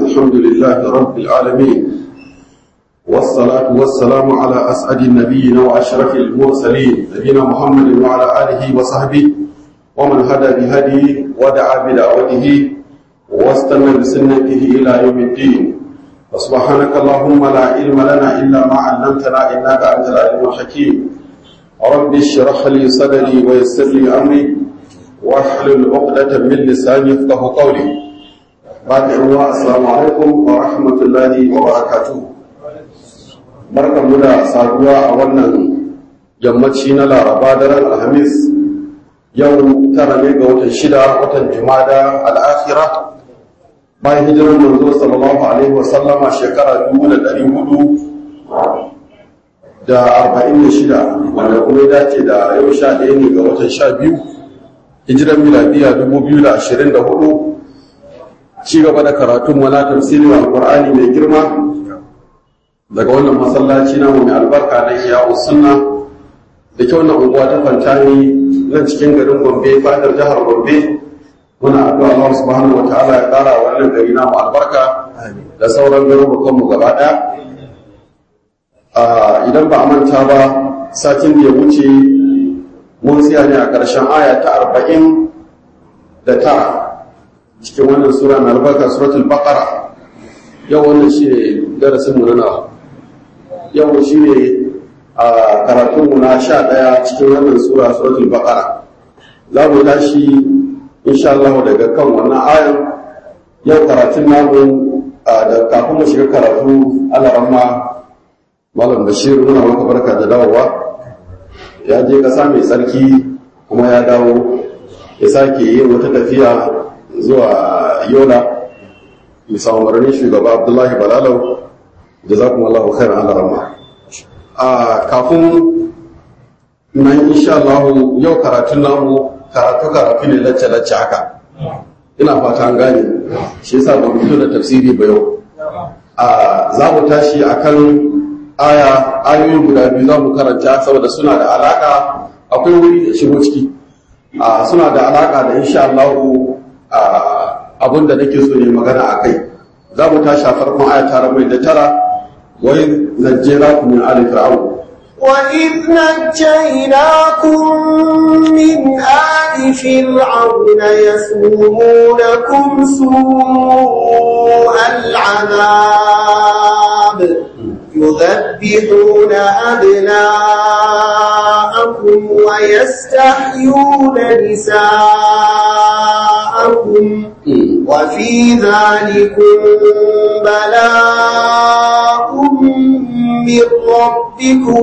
الحمد لله رب العالمين والصلاة والسلام على أسعد النبيين وأشرف المرسلين نبينا محمد وعلى آله وصحبه ومن هدى بهديه ودعا بدعوته واستنى بسنته إلى يوم الدين وسبحانك اللهم لا علم لنا إلا ما علمتنا إنك أنت العليم الحكيم رب اشرح لي صدري ويسر لي أمري واحلل عقدة من لساني يفقه قولي بعد السلام عليكم ورحمة الله وبركاته barkan mu da saduwa a wannan yammaci na laraba daren alhamis yau tara ne ga watan shida watan jumada al'akhira bayan hijirar manzo sallallahu alaihi wa sallama shekara dubu da ɗari hudu da arba'in da shida wanda kuma ya dace da yau sha ɗaya ne ga watan sha biyu hijirar miladiya dubu biyu da ashirin da hudu ci gaba da karatun wala tafsirin alƙur'ani mai girma daga wannan masallaci namu mai albarka na iyawu sunna da kyau na unguwa ta fantani nan cikin garin gombe fadar jihar gombe muna addu'a Allah subhanahu wa ta'ala ya kara wannan gari namu albarka da sauran garurukan mu gaba daya idan ba a manta ba satin da ya wuce mun tsaya ne a ƙarshen aya ta arba'in da tara cikin wannan sura mai albarka suratul baqara yau wannan shi ne darasinmu na nawa yau shi ne a karatunmu na sha ɗaya cikin wannan sura suratul baqara za mu tashi insha Allah daga kan wannan ayan yau karatun namu da kafin mu shiga karatu Allah rahma malam bashir muna maka barka da dawowa ya je kasa mai tsarki kuma ya dawo ya sake yin wata tafiya zuwa yola bisa umarnin shugaba abdullahi balalau da za kuma allahu khairan ala rama a kafin nan insha Allah yau karatun namu karatu karatu ne lacce lacce haka ina fata an gane shi yasa ba fito da tafsiri ba yau a za mu tashi akan aya ayoyi guda biyu za mu karanta saboda suna da alaka akwai wuri da shigo ciki a suna da alaka da insha Allah abin da nake so ne magana a kai za mu tashi a farkon aya tara mai da tara wa in najjaynakum min ali fir'aun وإذ نجيناكم من آل فرعون يسومونكم سوء العذاب يذبحون أبناءكم ويستحيون نساءكم وفي ذلكم بلاء من ربكم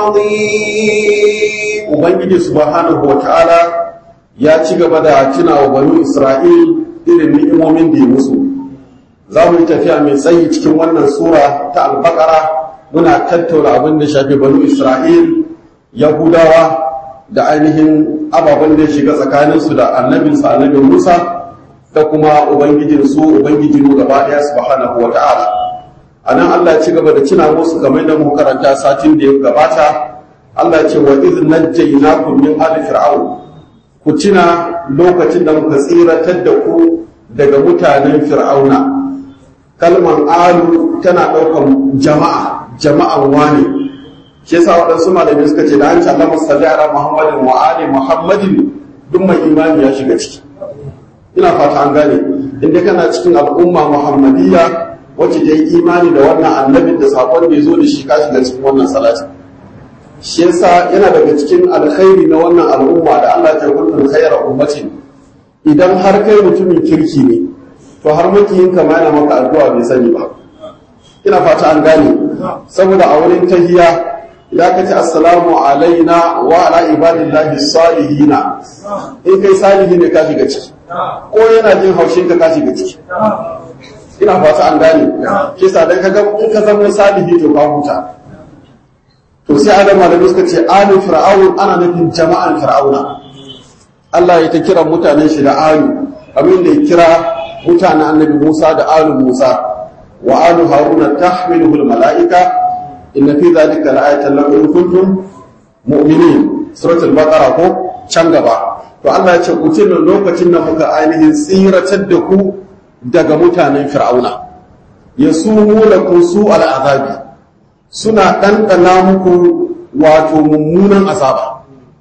عظيم Ubangiji subhanahu wa ta'ala ya ci gaba da tuna wa banu Isra'il irin ni'imomin da ya musu. Za mu yi tafiya mai tsayi cikin wannan sura ta albakara muna tattauna abin da shafi banu Isra'il, Yahudawa da ainihin ababen da ya shiga tsakaninsu da annabinsa annabin Musa da kuma Ubangijinsu Ubangijinu gaba ɗaya subhanahu wa ta'ala. A nan Allah ya ci gaba da cina musu kamar da mu karanta satin da ya gabata, Allah ce wa iz najjaynakum min ali fir'aun ku tuna lokacin da muka tsiratar da ku daga mutanen fir'auna kalmar alu tana ɗaukan jama'a jama'an wani shi yasa waɗansu malamai suka ce da an ce Allah musalli ala Muhammadin wa ali Muhammadin duk mai imani ya shiga ciki ina fata an gane inda kana cikin al'umma Muhammadiyya wacce ta yi imani da wannan annabin da sakon da ya zo da shi ka shiga cikin wannan salati shi yasa yana daga cikin alkhairi na wannan al'umma da Allah ya kuntum khayra ummatin idan har kai mutumin kirki ne to har makiyin ka ma yana maka addu'a bai sani ba ina fata an gane saboda a wurin tahiya ya kace assalamu alaina wa ala ibadillahi salihina in kai salihi ne ka shiga ciki ko yana jin haushin ka ka shiga ciki ina fata an gane kisa dan kaga in ka zama salihi to ka huta to sai adam da suka ce alu fir'aun ana nufin jama'an fir'auna Allah ya ta kira mutanen shi da alu abin da ya kira mutanen annabi Musa da alu Musa wa alu haruna tahmiluhu mala'ika inna fi dhalika la'ayatan lakum in kuntum mu'minin suratul baqara ko can gaba to Allah ya ce ku tuna lokacin da muka ainihin tsiratar da ku daga mutanen fir'auna yasumunakum su al'azabi suna ɗanɗana muku wato mummunan azaba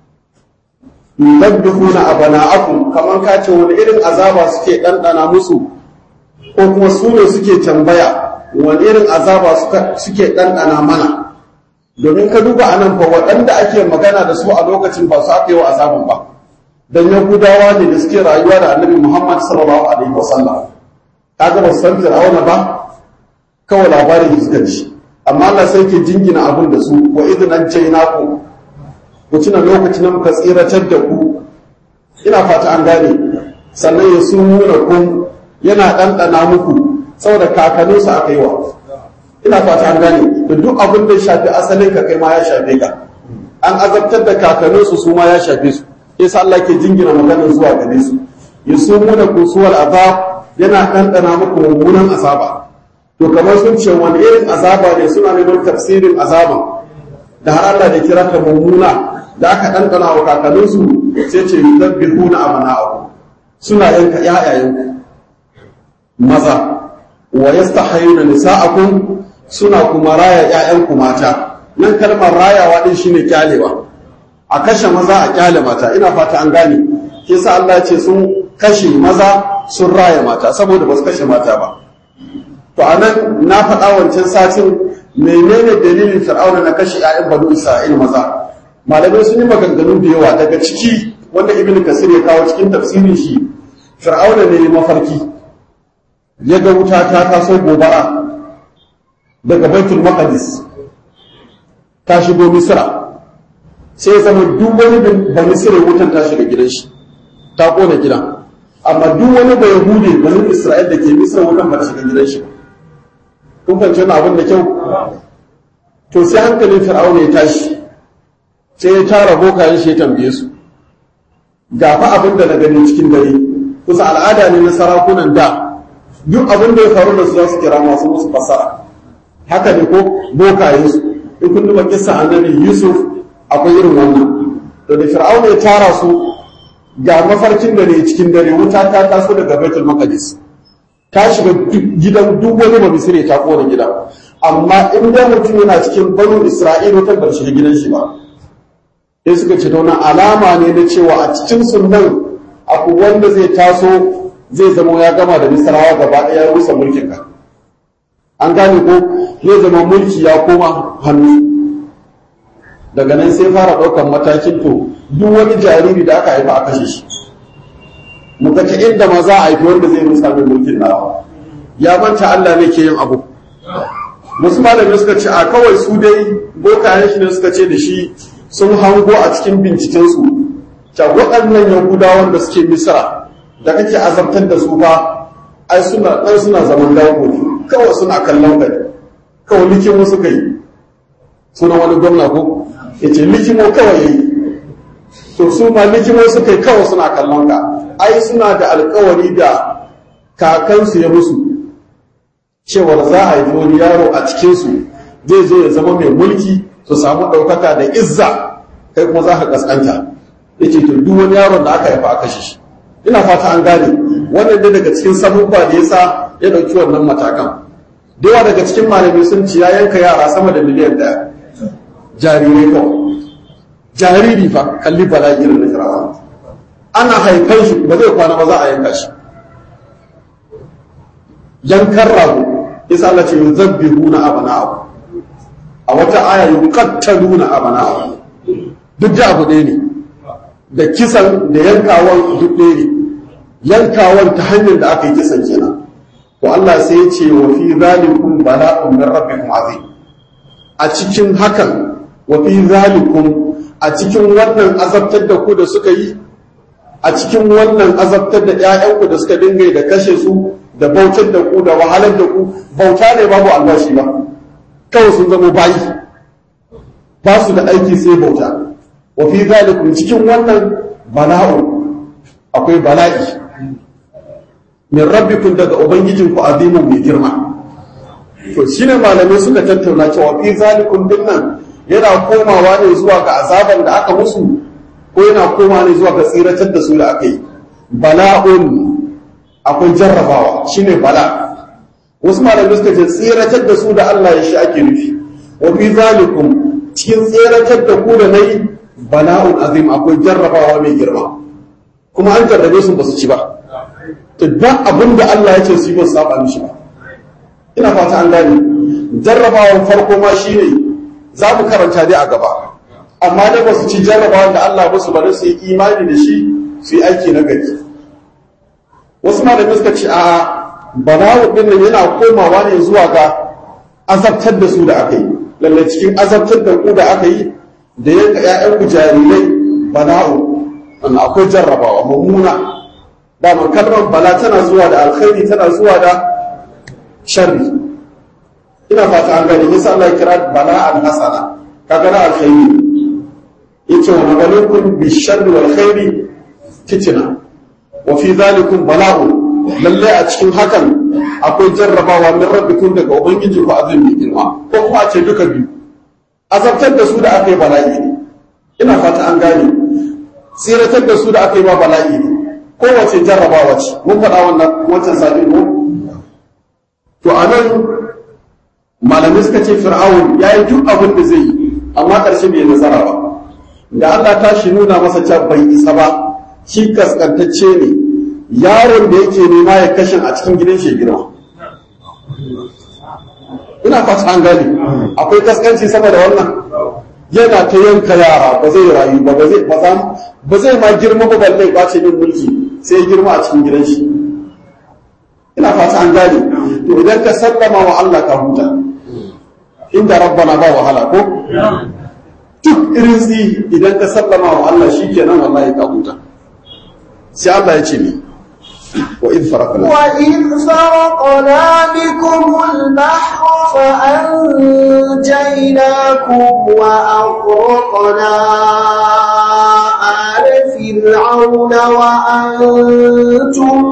yudabbihuna abana'akum kaman ka ce wani irin azaba suke ɗanɗana musu ko kuma su ne suke tambaya wani irin azaba suke ɗanɗana mana domin ka duba anan fa waɗanda ake magana da su a lokacin ba su aka yi wa azabin ba dan yahudawa ne da suke rayuwa da annabi muhammad sallallahu alaihi wasallam kaga ba su san fir'auna ba kawai labarin suka ji amma Allah sai ke jingina abin da su wa idnan jaynaku ku tuna lokacin da muka tsiratar da ku ina fata an gane sannan ya nuna kun yana ɗanɗana muku saboda kakanninsu aka yi wa ina fata an gane da duk abin da ya shafi asalin ka kai ma ya shafe ka an azabtar da kakanninsu su ma ya shafe su yasa Allah ke jingina maganar zuwa gare su yasumuna kusuwal azab yana ɗanɗana muku mummunan azaba to kamar sun ce wani irin azaba ne suna neman tafsirin azaban da har Allah da kira ta mummuna da aka ɗanɗana wa kakanninsu sai ce yudabbihuna abana'akum suna yanka ƴaƴayenku maza wa yastahyuna nisa'akum suna kuma raya ƴaƴanku mata nan kalmar rayawa din shine kyalewa a kashe maza a kyale mata ina fata an gane kisa Allah ce sun kashe maza sun raya mata saboda ba su kashe mata ba to anan na faɗa wancan satin menene dalilin fir'auna na kashe ƴaƴan banu isra'il maza malamai sun yi maganganu da yawa daga ciki wanda ibn kasir ya kawo cikin tafsirin shi fir'auna ne mafarki ya ga wuta ta taso gobara daga baitul maqdis ta shigo misra sai zama duk wani ba misra wutan ta shiga gidan shi ta kona gidan amma duk wani ba yahudi bani isra'il da ke misra wutan ba ta shiga gidan shi kun fahimci wani abin da kyau to sai hankalin fir'auna ya tashi sai ya tara bokayen shi ya tambaye su ga fa abin da na gani cikin dare kusa al'ada ne na sarakunan da duk abin da ya faru da su za su kira masu musu fassara haka ne ko bokayen su in kun duba kissa annabi yusuf akwai irin wannan to da fir'auna ya tara su ga mafarkin da ne cikin dare wuta ta taso daga baitul maqdis ta shiga gidan duk wani ba misire ta kona gida amma in da mutum yana cikin banu isra'ila ta bar shiga gidan shi ba sai suka ce wannan alama ne na cewa a cikin sunan abu wanda zai taso zai zama ya gama da misrawa gaba ɗaya ya rusa mulkin ka an gane ko zai zama mulki ya koma hannu daga nan sai fara ɗaukar matakin to duk wani jariri da aka haifa a kashe shi muka ce inda ma za a haifi wanda zai rusa min mulkin nawa ya manta Allah ne ke yin abu wasu malamai suka ce a kawai su dai bokayen shi ne suka ce da shi sun hango a cikin bincikensu ta waɗannan yahudawan da suke misra da kake azabtar da su ba ai suna ɗan suna zaman dawo kawai suna kallon ka kawai likimo suka yi suna wani gwamna ko ya ce likimo kawai ya yi to su ma likimo suka yi kawai suna kallon ka ai suna da alkawari da kakansu ya musu cewar za a haifi wani yaro a cikinsu zai zo ya zama mai mulki su samu ɗaukaka da izza kai kuma za ka kaskanta ya ce to duk wani yaron da aka haifa a kashe shi ina fata an gane wannan dai daga cikin sabubba da yasa ya ɗauki wannan matakan da yawa daga cikin malami sun ci ya yanka yara sama da miliyan ɗaya jarirai kawai jariri fa kalli bala'i irin na firawa ana haifan shi ba zai kwana ba za a yanka shi yankan rago isa Allah ce yuzabbihuna abana'ahu a wata aya yuqattaluna abana'ahu duk da abu ɗaya ne da kisan da yankawan duk ɗaya ne yankawan ta hanyar da aka yi kisan kenan to Allah sai ya ce wa fi zalikum bala'un min rabbikum azim a cikin hakan wa fi zalikum a cikin wannan azabtar da ku da suka yi a cikin wannan azabtar da ƴaƴanku da suka dinga da kashe su da bautar da ku da wahalar da ku bauta ne babu albashi ba kawai sun zama bayi ba su da aiki sai bauta wa fi zalikum cikin wannan bala'u akwai bala'i min rabbikum daga ubangijinku azimun mai girma to shine malamai suka tattauna cewa fi zalikum dinnan yana komawa ne zuwa ga azaban da aka musu ko yana komawa ne zuwa ga tsiratar da su da aka yi bala'un akwai jarrabawa shine bala wasu malamai suka ce tsiratar da su da Allah ya shi ake nufi wa fi zalikum cikin tsiratar da ku da nayi bala'un azim akwai jarrabawa mai girma kuma an jarrabe su ba su ci ba to ba abin da Allah ya ce su yi ba su saba mishi ba ina fata an gane jarrabawan farko ma shine za mu karanta dai a gaba amma da ba su ci jarrabawan da Allah ba su bari su yi imani da shi su yi aiki na gari wasu malamai suka ce a bala'u din nan yana komawa ne zuwa ga azabtar da su da aka yi lalle cikin azabtar da ku da aka yi da yanka ƴaƴan ku jarirai bala'u wannan akwai jarrabawa mummuna dama kalmar bala tana zuwa da alkhairi tana zuwa da sharri ina fata an gani yasa Allah ya kira bala'an hasana kaga na alkhairi yace wa mabalukum bi sharri wal khairi fitna wa fi zalikum bala'un lalle a cikin hakan akwai jarrabawa min rabbikum daga ubangiji ku azumi mai girma ko kuma a ce duka biyu azabtar da su da aka yi bala'i ne ina fata an gane tsiratar da su da aka yi ma bala'i ne kowace jarrabawa ce mun faɗa wannan wancan sabi ko to a nan malamai suka ce fir'aun ya yi duk abin da zai yi amma ƙarshe bai nasara ba da Allah ta shi nuna masa cewa bai isa ba shi kaskantacce ne yaron da yake nema ya kashin a cikin gidan shi girma ina fata an gane akwai kaskanci sama da wannan yana ta yanka yara ba zai rayu ba ba zai ba zai ma girma ba balle ba ce min mulki sai ya girma a cikin gidan shi ina fata an gane to idan ka sallama wa Allah ka huta inda rabbana ba wahala ko duk irin tsi idan ka sallama wa Allah shikenan wallahi ka huta sai Allah ya ce ni وإذ فرقنا وإذ فرقنا بكم البحر فأنجيناكم وأغرقنا آل فرعون وأنتم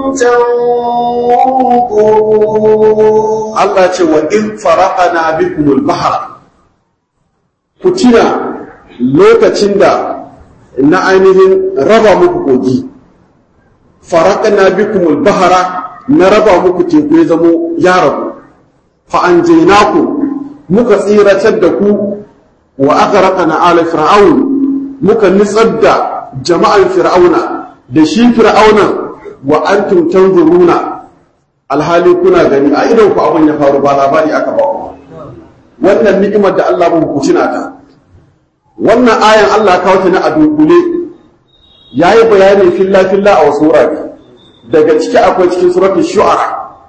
تنظرون Allah ce wa in faraqana bikum al-bahr kutina lokacin da na ainihin raba muku kogi faraqna bikum al-bahra na raba muku teku ya zamo ya rabu fa anjaynaku muka tsiratar da ku wa aghraqna ala fir'aun muka nitsar da jama'an fir'auna da shi fir'auna wa antum tanzuruna alhali kuna gani a idon ku abin ya faru ba labari aka ba ku wannan ni'imar da Allah muku tuna ta wannan ayan Allah kawo ta na a dunkule yayi bayani filla filla a wasu wurare daga ciki akwai cikin suratul shu'ara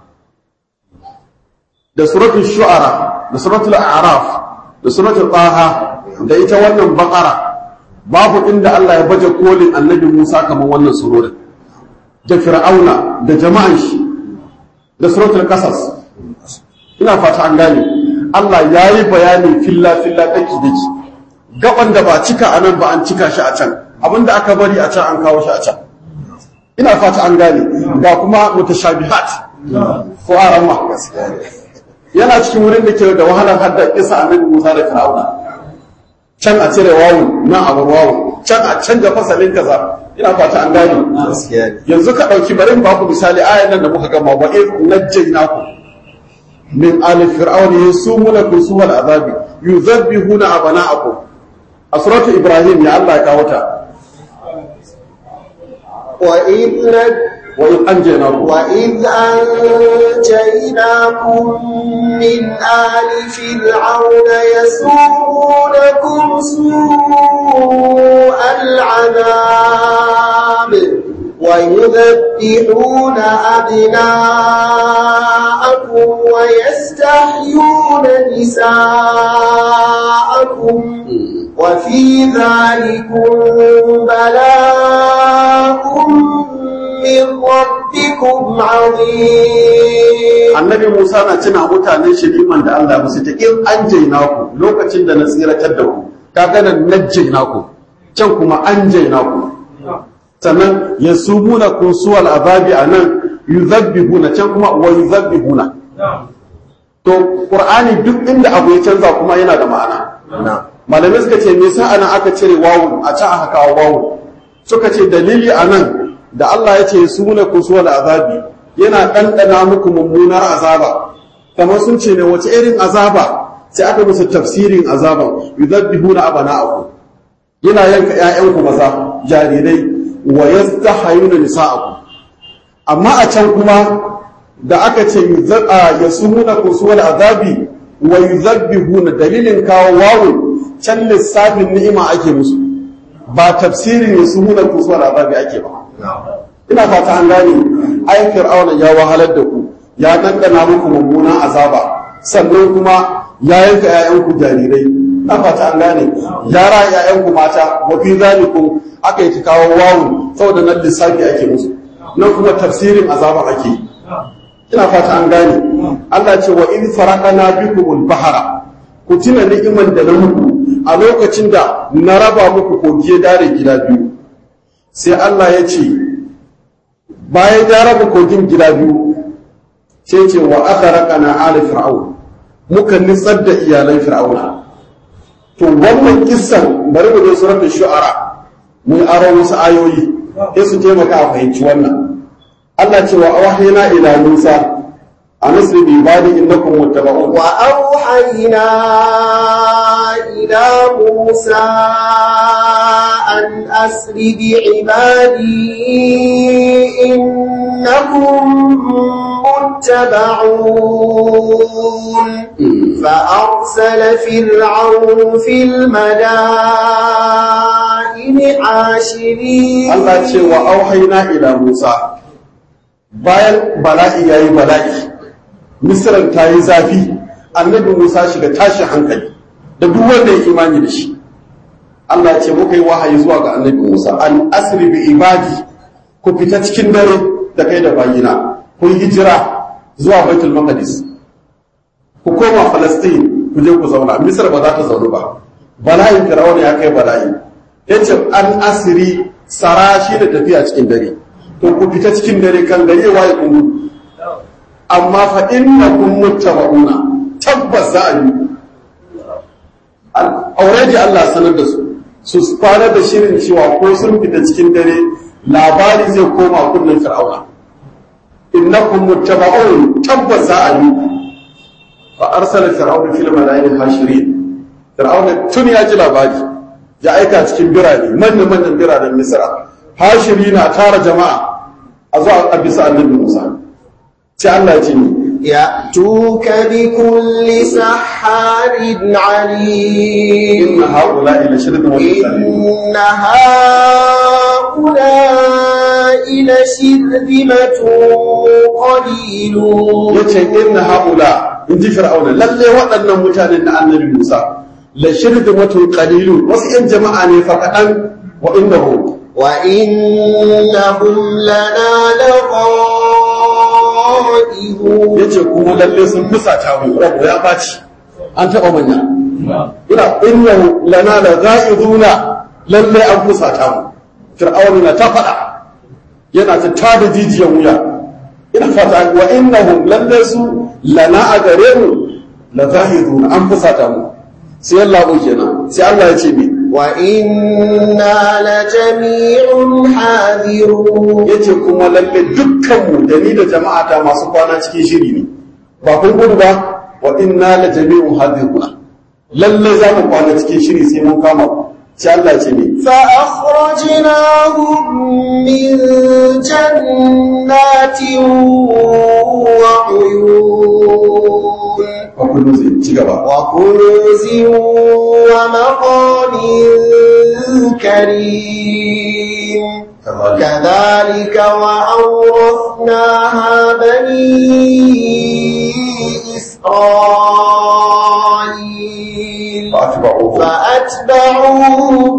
da suratul shu'ara da suratul a'raf da suratul taha da ita wannan baqara babu inda Allah ya baje kolin annabi Musa kamar wannan surorin da fir'auna da jama'an shi da suratul qasas ina fata an gane Allah ya yi bayani filla filla daki daki gaban da ba cika anan ba an cika shi a can abinda aka bari a can an kawo shi a can ina fata an gane ga kuma mutashabihat ko arama yana cikin wurin da ke da wahalar hadda kisa annabi Musa da Fir'auna can a cire wawun nan a bar wawun can a canja fasalin kaza ina fata an gane yanzu ka dauki barin ba ku misali ayan nan da muka gama wa iz najjaynakum min ali fir'aun yasumunakum suwal azabi yuzabbihuna abana'akum a suratu ibrahim ya Allah ya kawo ta وإذ نج wa iz anjaynakum وإذ أنجيناكم من آل فرعون يسومونكم سوء العذاب ويذبحون أبناءكم ويستحيون نساءكم وفي ذلكم بلاء من ربكم عظيم annabi Musa na tuna mutanen shi liman da Allah musu ta in an jaina ku lokacin da na tsiratar da ku kaga nan najjaina ku can kuma an jaina ku sannan yasumuna kun suwal azabi anan yuzabbihuna can kuma wa yuzabbihuna to qur'ani duk inda abu ya canza kuma yana da ma'ana malamai suka ce me yasa anan aka cire wawun a can aka kawo wawun suka ce dalili anan da Allah ya ce sumuna kun suwal azabi yana ɗanɗana muku mummunar azaba kamar sun ce ne wace irin azaba sai aka musu tafsirin azaban yudabbihuna abana'akum yana yanka ƴaƴanku maza jarirai wa yastahayuna nisa'akum amma a can kuma da aka ce yasumuna kusuwal azabi wa yuzabbihuna dalilin kawo wawun can lissafin ni'ima ake musu ba tafsirin yasumuna kusuwal azabi ake ba ina fata an gane ai fir'auna ya wahalar da ku ya dandana muku mummunan azaba sannan kuma ya yanka ƴaƴanku jarirai ina fata an gane ya ra ƴaƴanku mata wa fi zalikum aka yi kawo wawu saboda nan lissafi ake musu nan kuma tafsirin azaba ake yi ina fata an gane Allah ce wa in faraqana bikumul bahara ku tuna ni'iman da na muku a lokacin da na raba muku kogi ya dare gida biyu sai Allah ya ce bayan ya raba kogin gida biyu sai ce wa aghraqana ala fir'aun muka nitsar da iyalan fir'auna to wannan kissan bari mu je suratul shu'ara mun aro wasu ayoyi sai su taimaka a fahimci wannan Allah ce wa awhayna ila Musa an asri bi ibadi innakum muttaba'un wa awhayna ila Musa an asri bi ibadi innakum متبعون فأرسل فرعون في المدائن حاشرين Allah ce wa auhayna ila Musa bayan bala'i yayi bala'i Misran ta yi zafi annabi Musa shiga tashin hankali da duk wanda ya imani da shi Allah ce muka yi wahayi zuwa ga annabi Musa an asri bi ibadi ku fita cikin dare da kai da bayina ku yi hijira zuwa Baitul Maqdis ku koma Palestine ku je ku zauna Misra ba za ta zaunu ba bala'in Fir'auna ya kai bala'i yace an asiri sara shi da tafiya cikin dare to ku fita cikin dare kan gare waye kun gudu amma fa innakum muttaba'una tabbas za a yi already Allah sanar da su su fara da shirin cewa ko sun fita cikin dare labari zai koma kunnen fir'auna innakum muttaba'un tabbas za a yi fa arsala fir'auna fil malaa'ikati hashirin fir'auna tun ya ji labari ya aika cikin birane manyan manyan biranen misra hashiri na tara jama'a a zuwa a bisa annabi musa sai allah ce ni يأتوك بكل سحار عليم inna haula ila shirin wa إن هؤلاء لشرذمة قليلون yace inna haula in ji fir'auna lalle waɗannan mutanen na annabi musa la shirdimatun qalilun wasu yan jama'a ne fa kaɗan wa innahu وإنهم لنا لغائظون yace kuma lalle sun fusata mu rabu ya baci an taɓa manya ina innahu lana la ghaizuna lalle an fusata mu fir'auna na ta faɗa yana ta tada jijiyan wuya ina fata wa innahum lalle su lana a gare mu la ghaizuna an fusata mu sai Allah ko kenan sai Allah ya ce mi وإنا لجميع حاذرون yace kuma lalle dukkan mu da ni da jama'ata masu kwana cikin shiri ne ba kun gudu ba wa inna la jami'un hadiruna lalle za mu kwana cikin shiri sai mun kama ku sai Allah ya ce mi فأخرجناهم من جنات وعيون wa kullu zai ci gaba وكنوز ومقام كريم كذلك وأورثناها بني إسرائيل فأتبعوه فأتبعوهم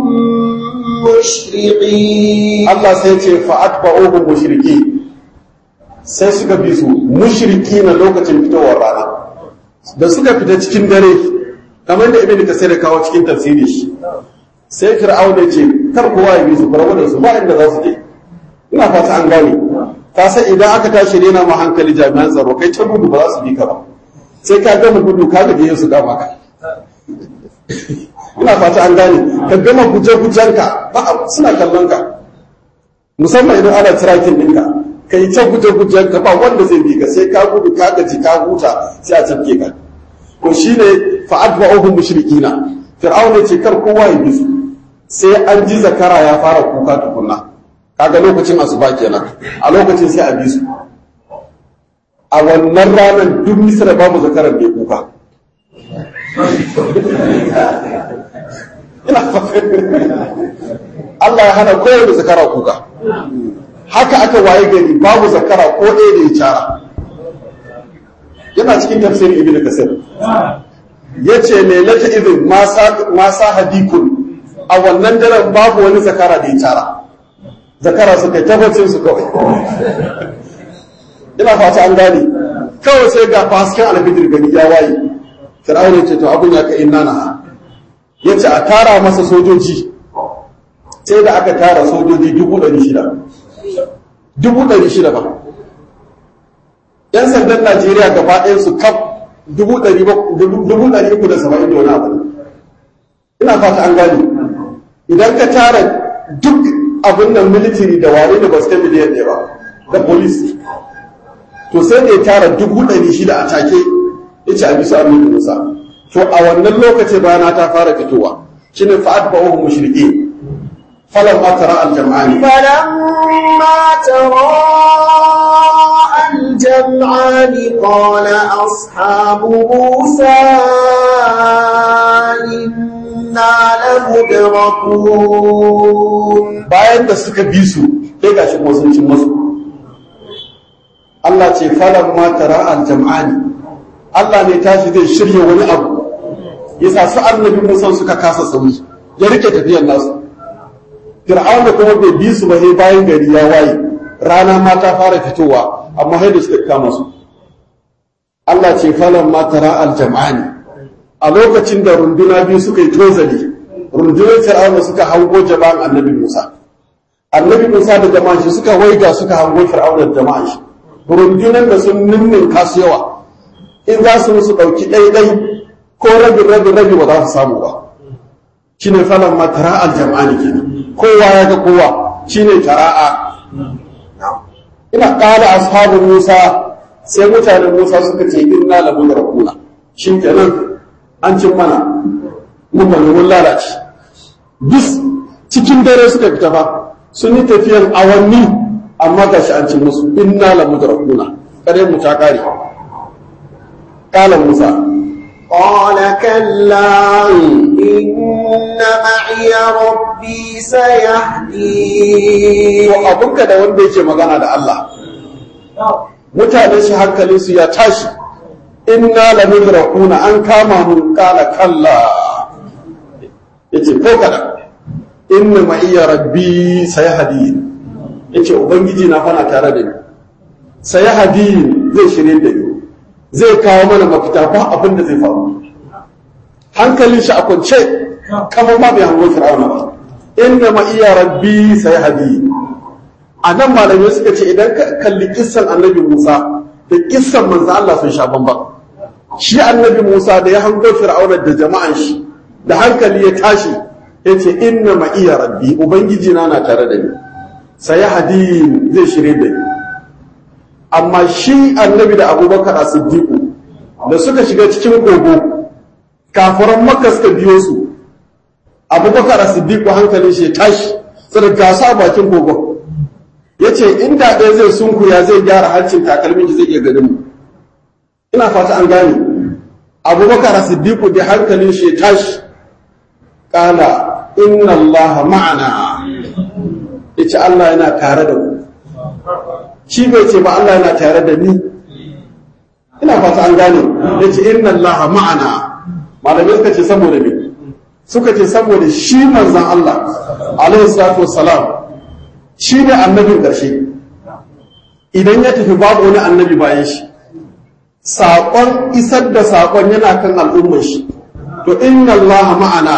مشرقين Allah sai ce fa'atba'uhum mushriki sai suka bi su mushriki na lokacin fitowar rana da suka fita cikin dare kamar da ibn kasir ya kawo cikin tafsiri shi sai fir'auna ce kar kowa ya bi su bar da su ba inda za su je ina fata an gane ka san idan aka tashi rena ma hankali jami'an tsaro kai ta gudu ba za su bi ka ba sai ka gama gudu ka gaje su dama ka ina fata an gane ka gama guje-gujenka ba suna kallon ka musamman idan ana tracking ɗinka ka yi ta guje gujen ka ba wanda zai bi ka sai ka gudu ka gaji ka huta sai a tafke ka to shine fa adba'uhum mushrikina fir'auna ce kar kowa ya bi su sai an ji zakara ya fara kuka tukunna kaga lokacin asuba kenan a lokacin sai a bi su a wannan ranar duk misra babu zakaran bai kuka ina Allah ya hana kowane zakara kuka haka aka waye gari babu zakara ko ɗaya da ya cara yana cikin tafsirin ibnu kasir yace lailata idin ma sa hadikun a wannan daren babu wani zakara da ya cara zakara suka tabbacin su kawai ina fata an gane kawai sai ga hasken alfijir gani ya waye fir'auna ce to abun ya ka inna na yace a tara masa sojoji sai da aka tara sojoji dubu ɗari shida dubu ɗari shida ba yan sandan najeriya gaba ɗayan su kaf dubu ɗari uku da saba'in da wani abu ina fata an gane idan ka tara duk abin nan military da ware da basu miliyan ɗaya ba da police to sai da ya tara dubu ɗari shida a take ya ce a bisa amin musa to a wannan lokacin rana ta fara fitowa shine fa'ad ba'uhu mushriki فلما ترى الجمعان فلما تراءى الجمعان قال أصحاب موسى إنا لمدركون bayan da suka bi su sai gashi kuma sun cin masu Allah ce falan ma tara al jam'ani Allah ne tashi zai shirya wani abu yasa su annabi Musa suka kasa sauri ya rike tafiyar nasu Fir'auna kuma bai bi su ba sai bayan gari ya waye rana ma ta fara fitowa amma sai da suka kama su Allah ce falan ma tara al jam'ani a lokacin da runduna biyu suka yi tozali rundunar Fir'auna suka hango jama'an annabi Musa annabi Musa da jama'an shi suka waiga suka hango Fir'auna da jama'an shi rundunar da sun ninnin kasu yawa in za su musu ɗauki ɗaiɗai ko rabin rabin rabi ba za su samu ba shine falan ma tara al jam'ani kenan kowa ya ga kowa shine tara'a ina ƙara ashabin Musa sai mutanen Musa suka ce inna la mudrakuna shi kenan an cin mana mun bane mun lalace bis cikin dare suka fita fa sun yi tafiyan awanni amma gashi an cin musu inna la mudrakuna kare mu ta kare kala Musa قال كلا إن معي ربي سيهدين to abunka da wanda yake magana da Allah mutanen shi hankalin su ya tashi inna la mudrakuna an kama mun kala kalla yace ko kada inna ma iya rabbi sayahdi yace ubangiji na fana tare da ni sayahdi zai shirye da ni zai kawo mana mafita ba abin da zai faru hankalin shi a kwance kamar ma bai hango fir'auna ba inna ma iya rabbi sayahdi a nan malamai suka ce idan ka kalli kissan annabi Musa da kissan manzo Allah sun sha bamban shi annabi Musa da ya hango fir'auna da jama'an shi da hankali ya tashi yace inna ma iya rabbi ubangiji na na tare da ni sayahdi zai shirye da ni amma shi annabi da abubakar a siddiqu da suka shiga cikin kogo kafiran makka suka biyo su abubakar a siddiqu hankalin shi ya tashi sai gasa bakin kogon ya ce inda ɗaya zai sunkuya zai gyara harcin takalmin zai iya ganin mu ina fata an gane abubakar a siddiqu da hankalin shi ya tashi kala inna allaha ma'ana ya ce allah yana tare da mu shi bai ce ba Allah yana tare da ni ina fata an gane ya ce inna Allah ma'ana malamai suka ce saboda me suka ce saboda shi manzan Allah alaihi salatu wassalam shi ne annabin ƙarshe idan ya tafi babu wani annabi bayan shi saƙon isar da saƙon yana kan al'ummar shi to inna Allah ma'ana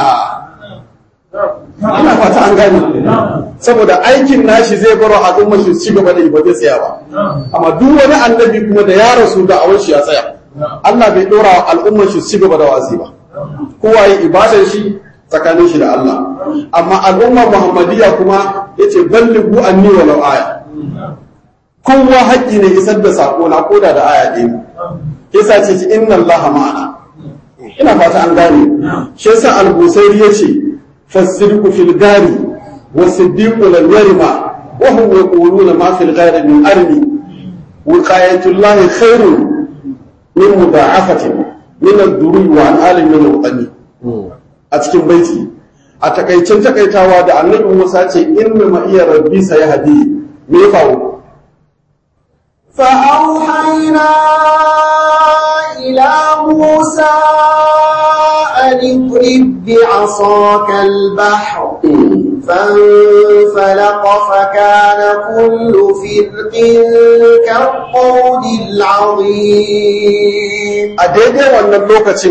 ina fata an gane saboda aikin nashi zai baro al'ummar shi ci gaba da yi ba zai tsaya ba amma duk wani annabi kuma da ya rasu da awon shi ya tsaya Allah bai dora al'ummar shi ci gaba da wasi ba kowa ya ibadar shi tsakanin shi da Allah amma al'umma muhammadiyya kuma yace ballighu anni walau aya kowa haƙƙi ne isar da sako na koda da aya ɗaya yasa ce ki inna Allah ma'ana ina fata an gane shi yasa al-busairi yace fasirku fil gari wasiddiqu lam yarima wa hum yaquluna ma fil gari min armi wiqayatullahi khairun min mudha'afatin min ad-duri wa al-alim min al-qani a cikin baiti a takaicin takaitawa da annabi Musa ce inna ma iya rabbi sayahdi me ya faru فأوحينا إلى موسى أن اضرب بعصاك البحر فانفلق فكان كل فرق كالطود العظيم a daidai wannan lokacin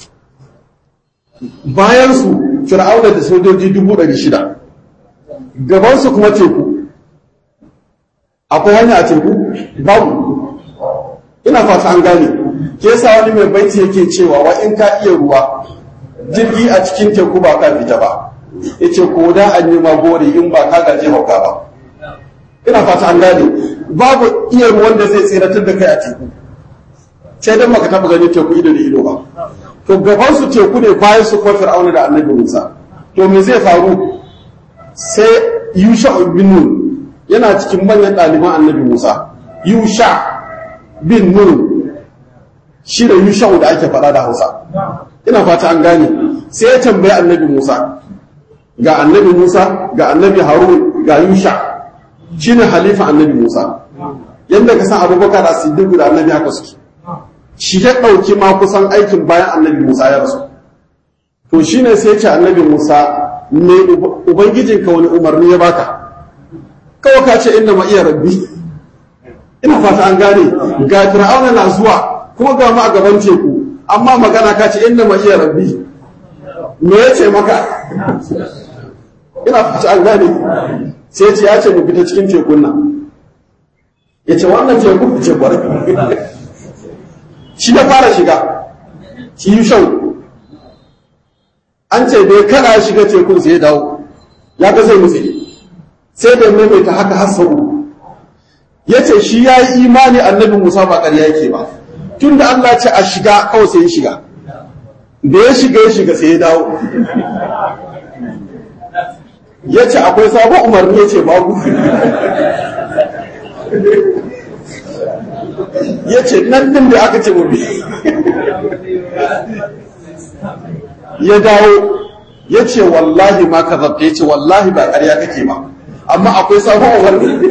bayansu fir'auna da sojoji dubu ɗari shida gabansu kuma teku akwai hanya a teku babu ina fata an gane ke sa wani mai baiti yake cewa wa in ka iya ruwa jirgi a cikin teku ba ka fita ba yace ko da an yi magori in ba ka gaje hauka ba ina fata an gane babu iya ruwan da zai tsiratar da kai a teku sai dan baka taba gani teku ido da ido ba to gaban su teku ne bayan su kuma fir'auna da annabi Musa to me zai faru sai Yusha bin Nun yana cikin manyan ɗaliban annabi Musa Yusha bin Nun shi da Yusha da ake faɗa da Hausa ina fata an gane sai ya tambayi annabi Musa ga annabi Musa ga annabi Harun ga Yusha shine halifa annabi Musa yadda ka san Abubakar As-Siddiq da annabi haka suke shi ya ɗauki ma kusan aikin bayan annabi Musa ya rasu. To shi ne sai ce annabi Musa, me Ubangijinka wani umarni ya baka? Kawai ka ce inda ma iya rabbi. Ina fata an gane, ga Fir'auna na zuwa, kuma ga ma a gaban teku, amma magana ka ce inda ma iya rabbi. Me ya ce maka? Ina fata an gane, sai ce ya ce mu fita cikin tekun nan. Ya ce wannan teku ce kwarai. shi da fara shiga shi yi shan an ce bai kada shiga tekun sai ya dawo ya ga zai nutse sai da maimaita haka har sau ya ce shi ya yi imani annabi musa ba ƙarya yake ba tun da allah ce a shiga kawai sai ya shiga da ya shiga ya shiga sai ya dawo ya ce akwai sabon umarni ya ce babu ya ce nan din da aka ce mabi ya dawo ya ce wallahi ma ka zabta ya ce wallahi ba ƙarya kake ba amma akwai sabon wani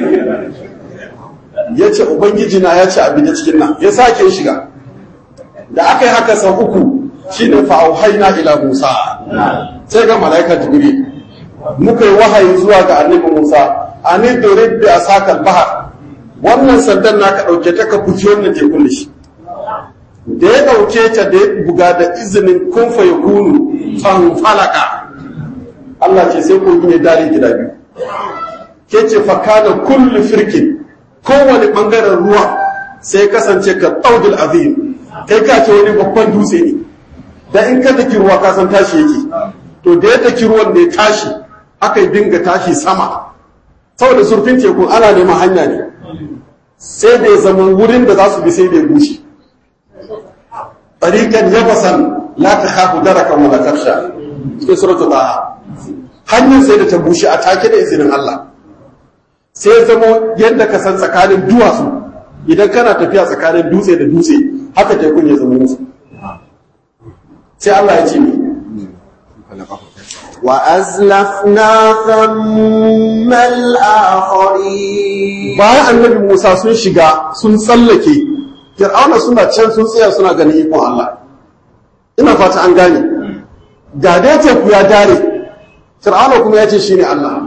ya ce ubangiji na ya ce abin da cikin nan ya sake shiga da aka yi haka sau uku shi ne fa'auhaina ila musa sai ga mala'ika jibril muka yi wahayi zuwa ga annabi musa a ne dorin da a sakar bahar wannan sandan naka ɗauke ta ka fuki wannan tekun da shi da ya ɗauke ta da ya buga da izinin kun fa yakunu fanfalaka Allah ce sai kogi ne dare gida biyu ke ce fa kana kullu firkin kowane ɓangaren ruwa sai kasance ka ɗaudul azim kai ka ce wani babban dutse ne da in ka daki ruwa ka san tashi yake to da ya daki ruwan da ya tashi aka yi dinga tashi sama saboda zurfin teku ana neman hanya ne sai da ya zama wurin da za su bi sai da ya bushe tariqan yabasan la takhafu darakan wala takhsha cikin suratul taha hanyar sai da ta bushe a take da izinin Allah sai ya zama yadda ka san tsakanin duwatsu idan kana tafiya tsakanin dutse da dutse haka tekun ya zama musu sai Allah ya ce وأزلفنا ثم الآخرين bayan annabi Musa sun shiga sun tsallake Fir'auna suna can sun tsaya suna ganin ikon Allah ina fata an gane ga dai teku ya dare Fir'auna kuma ya ce shine Allah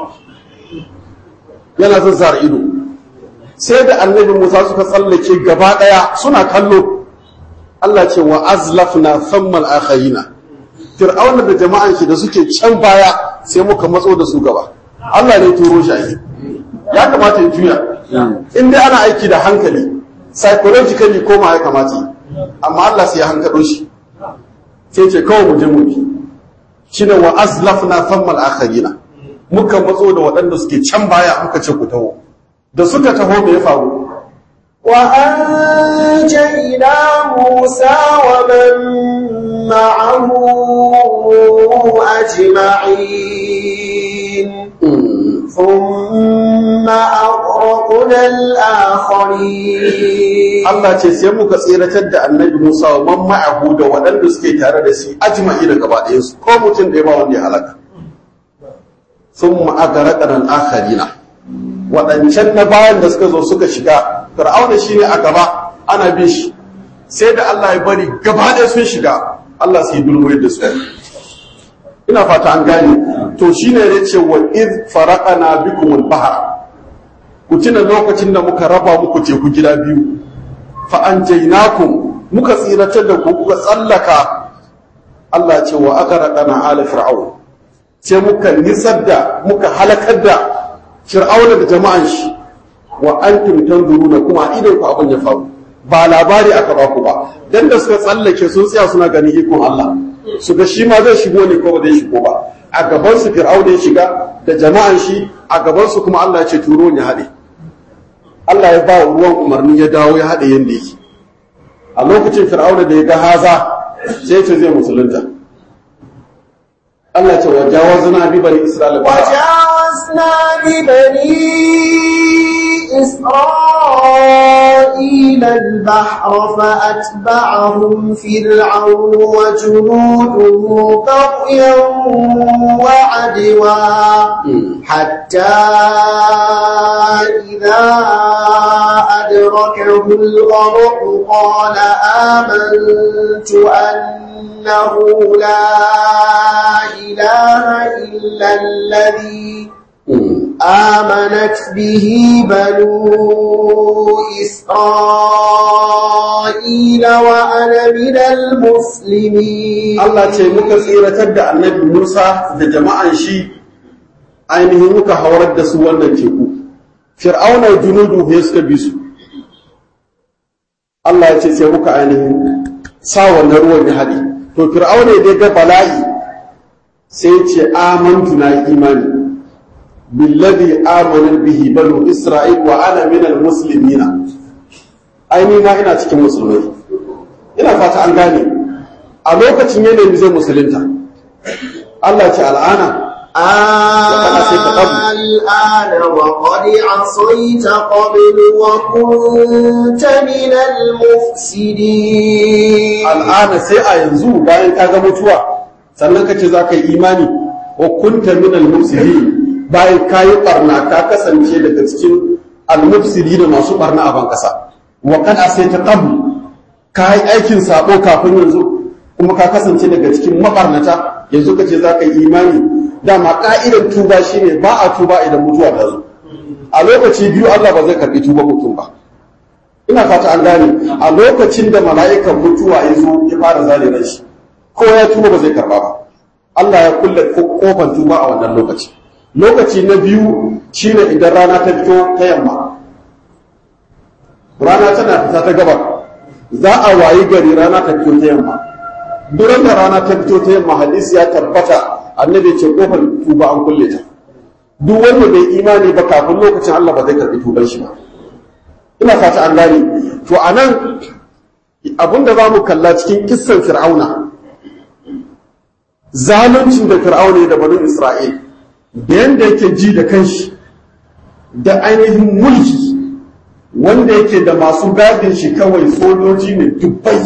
yana zazzara ido sai da annabi Musa suka tsallake gaba daya suna kallo Allah ce wa azlafna thammal akhayina Fir'auna da jama'an shi da suke can baya sai muka matso da su gaba Allah ne turo shi ake ya kamata ya juya in dai ana aiki da hankali psychologically koma ya kamata yi amma Allah sai ya hankalo shi sai ce kawai mu je mu bi shine wa azlafna thammal akhirina muka matso da waɗanda suke can baya muka ce ku taho da suka taho me ya faru وأنجينا موسى ومن معه أجمعين ثم أغرقنا الآخرين Allah ce sai muka tsiratar da annabi Musa wa man ma'ahu da waɗanda suke tare da shi ajma'i da gaba ɗayan su ko mutum ɗaya ba wanda ya halaka thumma aghraqna al-akharina waɗancan na bayan da suka zo suka shiga fir'auna shine a gaba ana bin shi sai da Allah ya bari gaba ɗaya sun shiga Allah sai dulmuyar da su ina fata an gane to shine ya ce wa id faraqana bikum al-bahr ku tuna lokacin da muka raba muku teku gida biyu fa anjaynakum muka tsiratar da ku kuka tsallaka Allah ce wa aghraqana ala fir'aun sai muka nisar da muka halakar da fir'auna da jama'an shi wa antum tanzuruna kuma idan ku abin ya faru ba labari aka ba ku ba dan da suka tsallake sun tsaya suna ganin ikon Allah su ga shi ma zai shigo ne ko ba zai shigo ba a gaban su fir'auna ya shiga da jama'an shi a gaban su kuma Allah ya ce turo ne haɗe Allah ya ba ruwan umarni ya dawo ya haɗe yanda yake a lokacin fir'auna da ya ga haza sai ce zai musulunta Allah ya ce wa jawazna bi bani isra'ila وجاوزنا ببني إسرائيل البحر فأتبعهم فرعون وجنوده بغيا وعدوا حتى إذا أدركه الغرق قال آمنت أنه لا إله إلا الذي آمنت به بنو إسرائيل وأنا من المسلمين Allah ce muka tsiratar da annabi Musa da jama'an shi ainihin muka haurar da su wannan teku. Fir'auna junudu ya suka bi su. Allah ya ce sai muka ainihin sa wannan ruwan ya haɗe. To Fir'auna ya ga bala'i sai ya ce amantu na yi imani. Billadhi amana bihi banu Isra'il wa ana minal muslimina. Aini ma ina cikin musulmai. Ina fata an gane. a lokacin ya nemi zai musulunta Allah ce al'ana الآن وقد عصيت قبل وكنت من المفسدين al'ana sai a yanzu bayan ka ga mutuwa sannan ka ce za ka yi imani wa kunta min al-mufsidi bayan ka yi barna ka kasance daga cikin al-mufsidi da masu barna a ban kasa wa kad asaita qabl ka yi aikin sabo kafin yanzu kuma ka kasance daga cikin mabarnata yanzu ka ce za ka yi imani dama ka'idar tuba shine ba a tuba idan mutuwa ta zo a lokaci biyu Allah ba zai karbi tuba mutum ba ina fata an gane a lokacin da mala'ikan mutuwa ya zo ya fara zare ran shi ko ya tuba ba zai karba ba Allah ya kulle kofar tuba a wannan lokaci lokaci na biyu shine idan rana ta fito ta yamma rana tana fita ta gabar za a wayi gari rana ta fito ta yamma duran da rana ta fito ta yamma hadisi ya tabbata annabi ce kofar tuba an kulle ta duk wanda bai imani ba kafin lokacin Allah ba zai karbi tuban shi ba ina fata an gane to anan abinda za mu kalla cikin kissan fir'auna zaluncin da fir'auna da banu isra'il da yanda yake ji da kanshi da ainihin mulki wanda yake da masu gadin shi kawai sojoji ne dubbai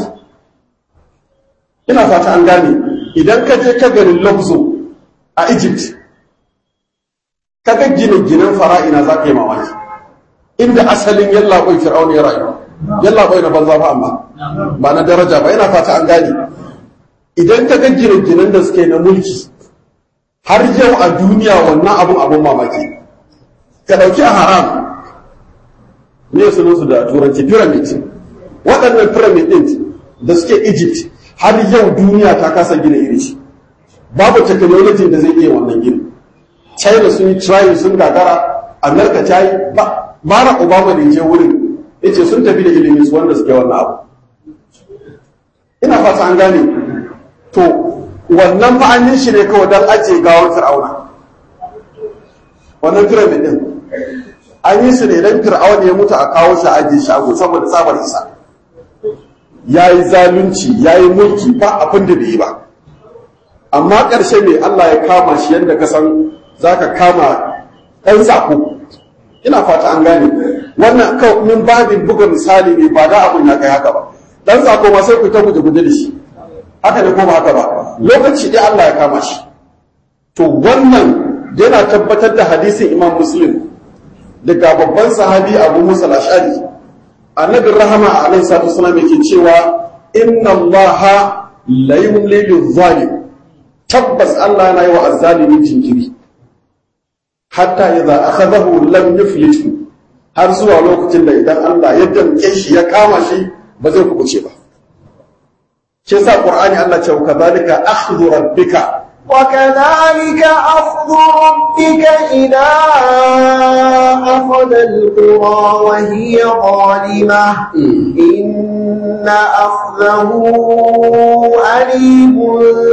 ina fata an gane idan ka je ka garin lafzo a egypt ka ga gine-ginen fara'ina za ka yi mamaki inda asalin yallaɓoi fir'auna ya rayu yallaɓoi na banza ba amma ba na daraja ba yana fata an gane idan ka ga gine-ginen da suke na mulki har yau a duniya wannan abun abun mamaki ka ɗauki a haram ne sunansu da turanci pyramid waɗannan pyramid ɗin da suke egypt har yau duniya ta kasa gina iri shi babu technology da zai iya wannan gini china sun yi trying sun gagara america ta yi ba mara obama da je wurin yace sun tafi da ilimin su wanda suke wannan abu ina fata an gane to wannan ma'anin shi ne kawai don ajiye gawar fir'auna wannan pyramid din an yi su ne don fir'aun ya mutu a kawo shi ajiye shago saboda tsabar isa ya yi zalunci ya yi mulki ba abin da bai yi ba amma ƙarshe ne Allah ya kama shi yadda ka san za ka kama ɗan sako ina fata an gane wannan kawai min babin buga misali ne ba da abin ya kai haka ba ɗan sako ma sai ku ta guje guje da shi haka ne ko ba haka ba lokaci ɗaya Allah ya kama shi to wannan yana tabbatar da hadisin imam muslim daga babban sahabi abu musa al-ashari annabin rahama alaihi salatu wasallam yake cewa inna allaha la yumli zalim tabbas Allah yana yi wa azzalimi jinkiri hatta idza akhadahu lam yuflitu har zuwa lokacin da idan Allah ya damke shi ya kama shi ba zai kubuce ba shi yasa qur'ani Allah ce wa kadhalika akhdhu rabbika وكذلك أخذ ربك إذا أخذ القرى وهي ظالمة إن أخذه أليم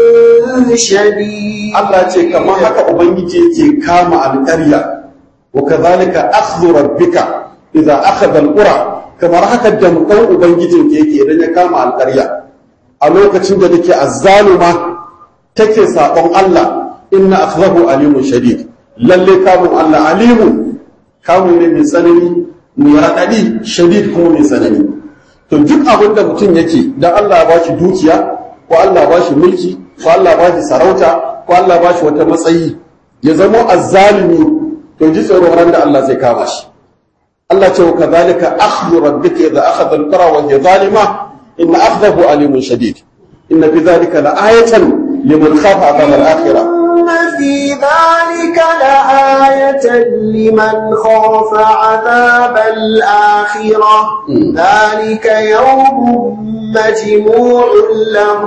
شديد Allah ce kamar haka ubangiji yake kama alƙarya wa kadhalika akhdhu rabbika idza akhadha alqura kamar haka damkan ubangijin ke yake idan ya kama alƙarya a lokacin da take azzaluma take sabon Allah inna akhdahu alimun shadid lalle kamun Allah alimun kamun ne mai tsanani mai raɗaɗi shadid kuma mai tsanani to duk abin da mutum yake dan Allah ba shi dukiya ko Allah ba shi mulki ko Allah ba shi sarauta ko Allah ba shi wata matsayi ya zama azzalimi to ji tsoron ran da Allah zai kama shi Allah ce wa kadhalika akhdhu rabbika idha akhadha al-qura wa hiya zalima inna akhdahu alimun shadid inna fi dhalika la'ayatan liman khafa 'adhab al-akhirah إن في ذلك لآية لمن خاف عذاب الآخرة ذلك يوم مجموع له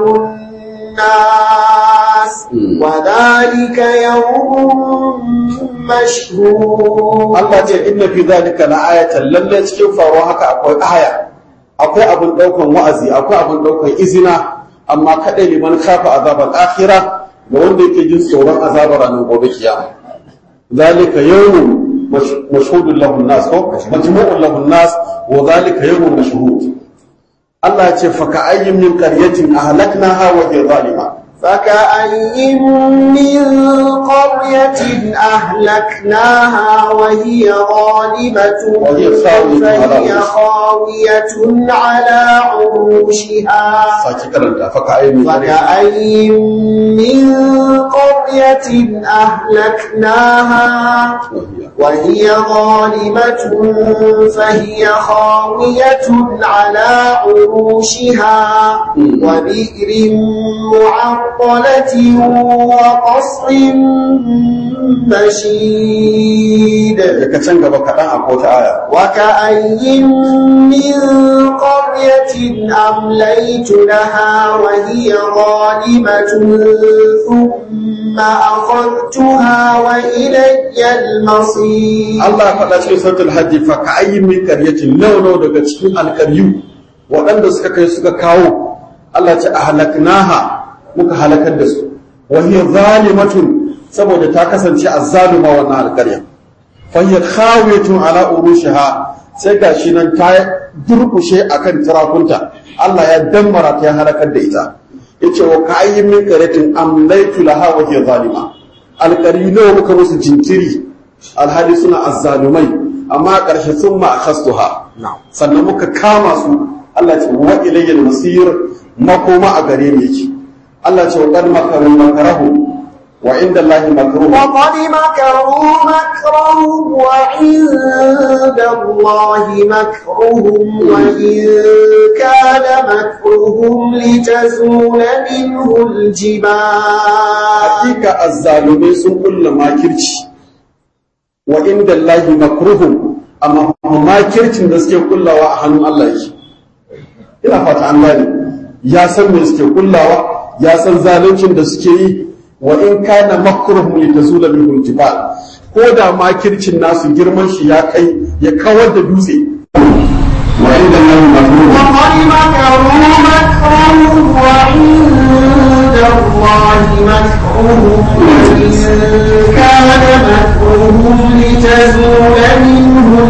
الناس وذلك يوم مشهور Allah ce inna fi dhalika la'ayatan lalle cikin faruwa haka akwai aya akwai abin daukan wa'azi akwai abin daukan izina amma kadai liman khafa azabal akhirah ga wanda yake jin tsoron azabar ranar gobe kiyama zalika yawmun mashhudun lahu nas ko majmu'un lahu nas wa zalika yawmun mashhud Allah ya ce fa ka ayyin min qaryatin ahlaknaha wa hiya zalima فكأي من قرية أهلكناها وهي ظالمة وهي خاوية على فهي عروشها. خاوية على عروشها saki karanta fa ka ayyin min qaryatin فكأي من قرية أهلكناها وهي ظالمة فهي خاوية على عروشها وبئر معطلة وقصر مشيد daga can gaba kaɗan a kota aya وكأي من قرية أمليت لها وهي ظالمة ثم أخذتها وإلي المصير Allah ya faɗa cikin sautul hajji fa ka ayyin min qaryatin law daga cikin alƙaryu waɗanda suka kai suka kawo Allah ce ahlaknaha muka halakar da su wa hiya zalimatun saboda ta kasance azzaluma wannan alƙarya fa hiya khawiyatun ala urushiha sai gashi nan ta durkushe akan tirakunta Allah ya dammara ta ya halakar da ita yace wa ka ayyin min qaryatin amlaytu laha wa hiya zalima alƙaryu nawa muka musu jinkiri alhali suna azzalumai amma a ƙarshe sun ma akhastuha sannan muka kama su Allah ce wa ilayyal masir makoma a gare ni yake Allah ce wa qad makaru makarahu wa inda Allah makruh وقد مكروا مكرهم وعند الله مكرهم وإن كان مكرهم لتزول منه الجبال hakika azzalumai sun kulla makirci wa inda Allah makruhum amma makircin da suke kullawa a hannun Allah yake ina fata an gane ya san me suke kullawa ya san zaluncin da suke yi wa in kana makruhum li tazula minhu jibal ko da makircin nasu girman shi ya kai ya kawar da dutse wa inda Allah makruhum وقد مكروا مكرهم وعند الله مكرهم وإن كان مكرهم لتزول منه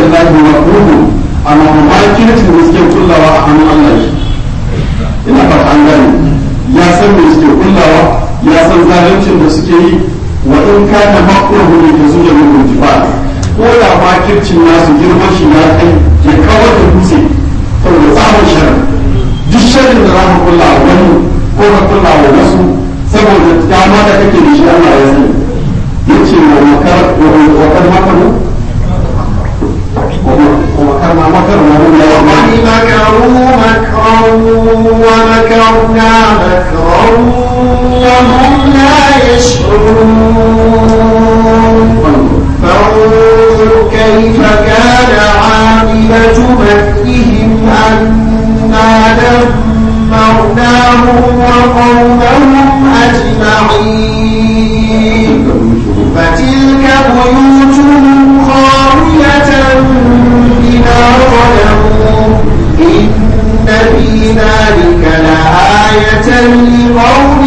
lahi wa ruhu amma ma kirkin da suke kullawa a hannun Allah shi ina fata an gane ya san me suke kullawa ya san zaluncin da suke yi wa in kana makruhu ne da zuwa min jibal ko da ma kircin nasu girman shi ya kai ya kawar da dutse saboda tsamin sharri duk sharrin da za ka kulla a wani ko ka kulla wa wasu saboda dama da kake da shi Allah ya sani yace wa makar wa kar makaru ومكرنا مكر وهم لا وقد مكروا مكرا ومكرنا مكرا وهم لا يشعرون فانظر كيف كان عاقبة مكرهم أنا دمرناهم وقومهم أجمعين فتلك بيوتهم خاوية بما ظلموا إن في ذلك لآية لقوم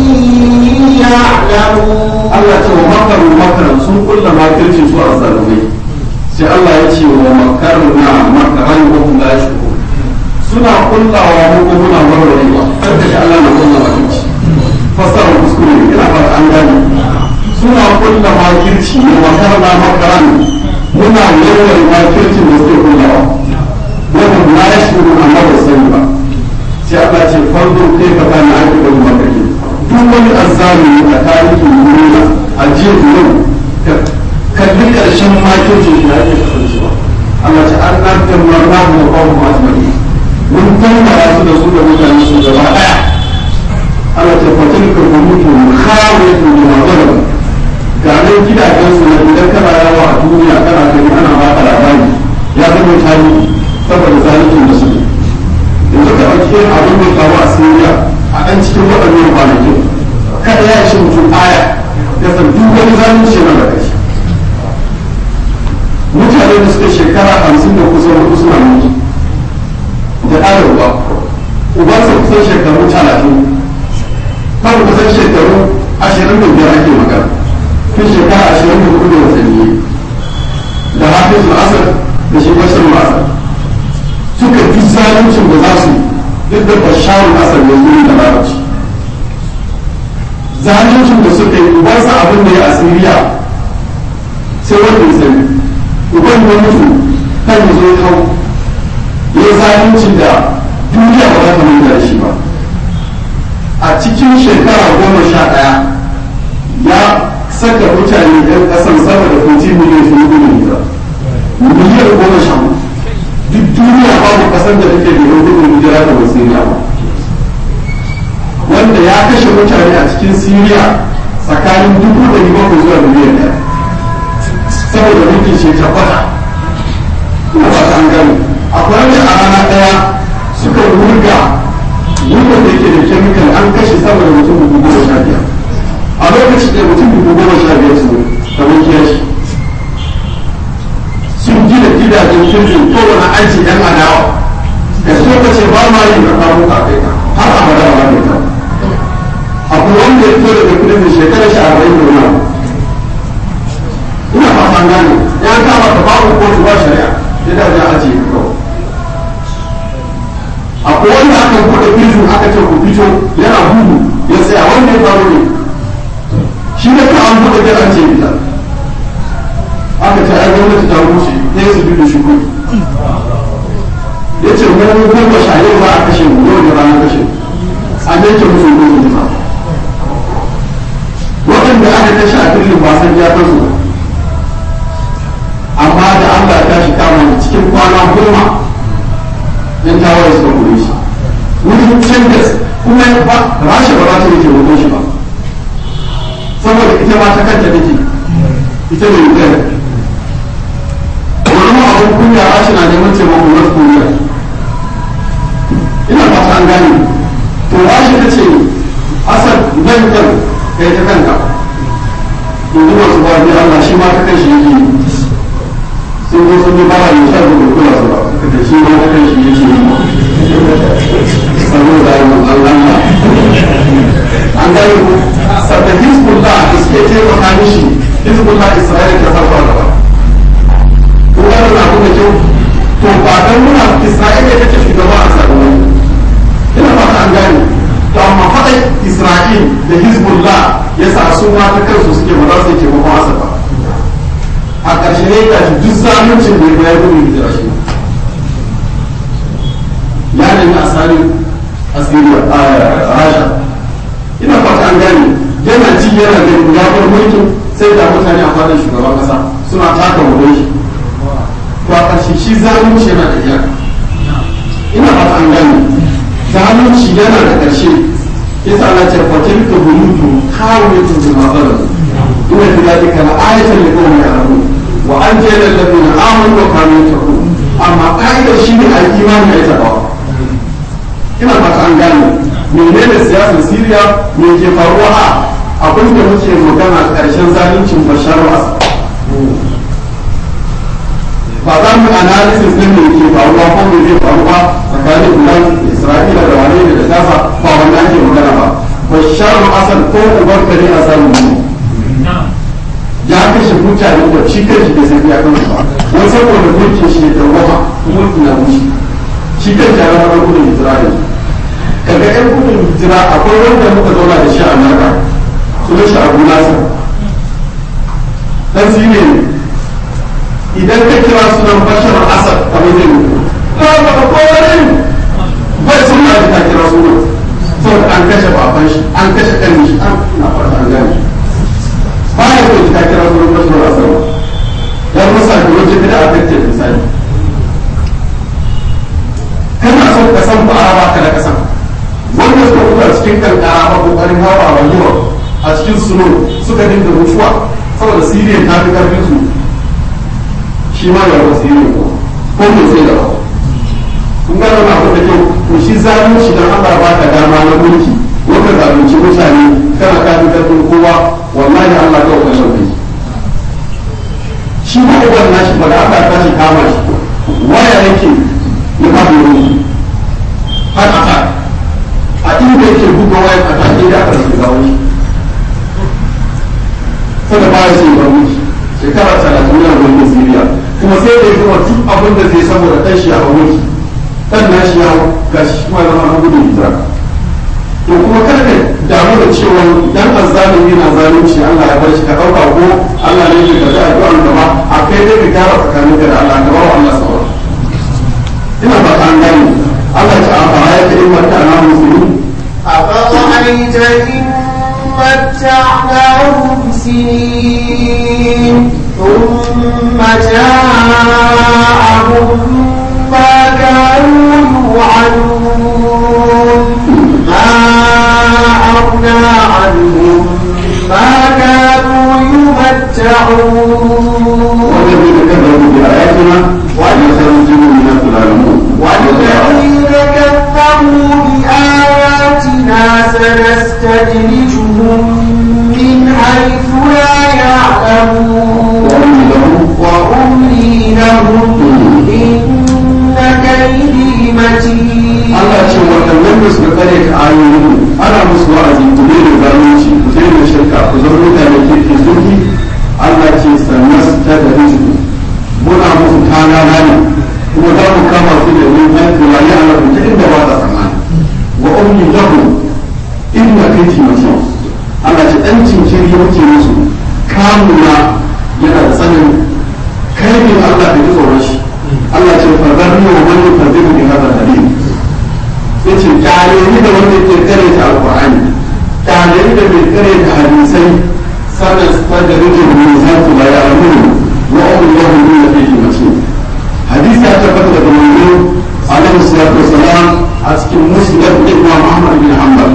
يعلمون Allah ce wa makaru makaran sun kulla makircin su a zalumai sai Allah ya ce wa makaru na makaran wa hum la yashkurun suna kullawa mu ko muna warwarewa kar ka ji Allah na kulla makirci fasara kuskure ne ina fata an gane suna kulla makirci wa makarna makaran muna warware makircin da suke kullawa wa hum la yashkurun amma ba su sani ba sai Allah ce farko kai ka bani aiki da makirci duk wani azzalumi a tarihin duniya a jiya yau kalli karshen makircin shi da ake kasancewa Allah ce an nan tamar na mu ba mu azmari mun tambara su da su da mutane su gaba daya Allah ce fatin ka ku mutu khawe tu da magana ga nan gidajen su na idan kana yawa a duniya kana gani ana ba ka labari ya zama tarihi saboda zalincin da suke yanzu ka ɗauki abin da faru a Syria a ɗan cikin waɗannan kwanakin kada ya ishe mutum aya ya san duk wani zalunci yana da kashi mutane da suka shekara hamsin da kusan hudu suna mutu da ɗaya uba ubansa kusan shekaru talatin kan kusan shekaru ashirin da biyar ake magana tun shekara ashirin da hudu da watanni da hafiz asar da shi bashar asar suka fi zaluncin da za su yi duk da basharun asar ya zuri da larabci zaluncin da suka yi ubansa abin da ya asiriya sai wanda ya sani uban ya mutu kan ya zo hau ya zalunci da duniya ba za ta mai da shi ba a cikin shekara goma sha ɗaya ya saka mutane ɗan ƙasan sama da 14 miliyan shi gudun miliyan goma sha duk duniya babu ƙasar da take da gudun hijira da wasiriya ba wanda ya kashe mutane a cikin siriya tsakanin dubu da bakwai zuwa miliyan ɗaya saboda mulkin shi tabbata ina ba ta an gani akwai wanda a rana ɗaya suka wurga wurga da ke da kemikal an kashe sama da mutum dubu goma sha biyar a lokacin da mutum dubu goma sha biyar su kamar kiyashi sun gina gidajen kirkin kowane aji yan adawa da su ka ce ba ma yi ka kawo ka kai ka har abada ba ne ka akwai wanda ya fito daga kudin shekarar shi arba'in da wani ina fatan gane ya kama ka babu kotu ba shari'a ya da wajen ajiye ka kawai akwai wanda aka buɗe prison aka ce ku fito yana gudu ya tsaya wanda ya faru ne shi ne ka an buɗe gidan ce fita aka ce ai gwamnati ta rushe ɗaya su bi da shi gudu ya ce wani goma sha yau za a kashe mu yau da ranar kashe a yanke musu gudun jima waɗanda aka kashe a birnin ba san ya kansu ba amma da Allah ya tashi kama cikin kwana goma yan tawaye suka kore shi wurin canjas kuma ba rasha ba za ta yi taimakon shi ba saboda ita ma ta kanta take ita ne ukraine wani ma abin kunya rasha na neman taimakon north korea ina ba ta an gane to rasha ta ce asad nan kan kai ta kanka yanzu masu ba ni allah shi ma ta kan shi yake sun zo sun yi bara mai shan da kula su ba da shi ma ta kan shi yake saboda Allah an gani ku sabda hizbullah da suke taimaka mishi hizbullah isra'ila ta farko gaba ko wannan abin da kyau to ba dan muna isra'ila take shugaba a sarari ina ba ta an gane to amma faɗin isra'il da hezbollah ya sa su ma ta kansu suke ba za su yi taimakon asa ba a ƙarshe ne ga shi duk zaluncin da ya gudu hijira shi ya nemi asali asiriya a rasha ina fata an gane yana ji yana gani ya bar mulkin sai da mutane a fadar shugaban kasa suna taka wurin shi to a ƙarshe shi zalunci yana da iyaka ina fata an gane zalunci yana da ƙarshe yasa Allah ce fa tilka buyutu khawiyatun bima zalamu inna fi dhalika la ayatan li qaumin ya'lamun wa anjayna alladhina amanu wa kanu yattaqun amma ka'idar shi ne al imani ya tabawa ina fata an gane menene siyasar Syria me ke faruwa a abin da muke magana ƙarshen zaluncin Bashar al-Assad ba za mu analysis din me ke faruwa ko me zai faru ba tsakanin Iran da Isra'ila da wane ne da Gaza ba wanda ake magana ba Bashar al-Assad ko ubar kare a samu ne ya kashe mutane da shi kanshi bai san ya kansu ba wani saboda mulkin shi da wama mulkin na mushi shi kanshi ya rama gudun Isra'ila kaga yan gudun hijira akwai wanda muka zauna da shi a Amurka sunan shi Abu Nasir dan shi ne idan ka kira sunan Bashar Asad kamar zai mutu ba ba ba ko wani bai sun ma ka kira sunan saboda an kashe baban shi an kashe kan shi an na fata an gane ba ya so ka kira sunan Bashar Asad dan musa da wajen bida a kacce misali kana son ka san ba a baka da kasan wanda suka kuka cikin kankara ba kokarin hawa a rayuwa a cikin suno suka dinga mutuwa saboda siriya ta fi karfin su shi ma ya wasu siriya ko ko mai sai da kun gano na abu da kyau to shi zalunci dan Allah ba ka dama na mulki wanda zalunci mutane kana ka fi karfin kowa wallahi Allah ka wa kashin kai shi ma uban nashi ba da aka tashi kama shi waya yake ya ba mu har aka a inda yake buga waya a take da aka shiga wani sada ba ya sai ba wuce shekara talatin yana gwamnatin siriya kuma sai da ya gama duk abin da zai saboda ɗan shi a wuce ɗan na shi yawo ga shi kuma zama na gudun hijira to kuma kar ka damu da cewa idan azzalimi na zalunci Allah ya bar shi ka ɗauka ko Allah ne ya karɓi addu'an gaba a kai dai ka gyara tsakaninka da Allah ka ba wa Allah saura ina ba ta an gane Allah ta amfana ya ta ilmanta na musulmi أفرأيت إن متعناهم سنين ثم جاءهم ما كانوا يوعدون ما أغنى عنهم ما كانوا يمتعون والذين كذبوا بآياتنا ويخرجون من الظلمون والذين كذبوا بآياتنا سنستدرجهم من حيث لا يعلمون وأملي لهم إن كيدي متين Allah ce waɗannan da suka kare ka ayoyin ana musu wa'azi ku daina zalunci ku daina shirka ku zama mutane ke ke zurfi Allah ce sannan su ta da rizku muna musu kana ne kuma za mu kama su da yin haifu la ya alamu ta inda ba ta tsammani wa ummi lahu inna kaiti mace Allah ce dan cinkiri muke musu kamuna yana da tsanin kai ne Allah da ji tsoron shi Allah ce farbarni wa man yukazzibu bi hadha dalil yace kyale ni da wanda ke kare ta alqur'ani kyale ni da mai kare ta hadisai sanan sadarijin min zatu la ya'lamun wa amruhu min fihi mashin hadisi ya tabbata daga manzo alaihi salatu wasalam a cikin musnad imam ahmad bin hanbal